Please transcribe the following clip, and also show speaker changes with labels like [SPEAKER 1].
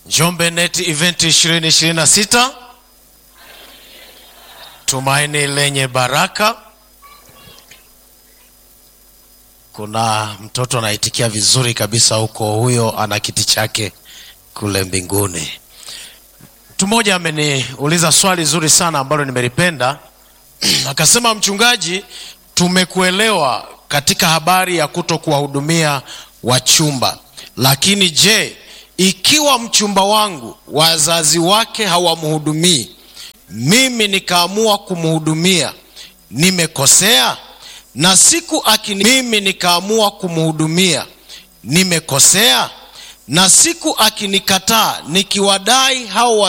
[SPEAKER 1] Njombe Net Event 2026 tumaini lenye baraka. Kuna mtoto anaitikia vizuri kabisa huko, huyo ana kiti chake kule mbinguni. Mtu mmoja ameniuliza swali zuri sana ambalo nimelipenda akasema, mchungaji, tumekuelewa katika habari ya kuto kuwahudumia wachumba, lakini je, ikiwa mchumba wangu wazazi wake hawamhudumii, mimi nikaamua kumhudumia, nimekosea? Na siku akini mimi nikaamua kumhudumia, nimekosea? Na siku akinikataa, nikiwadai hao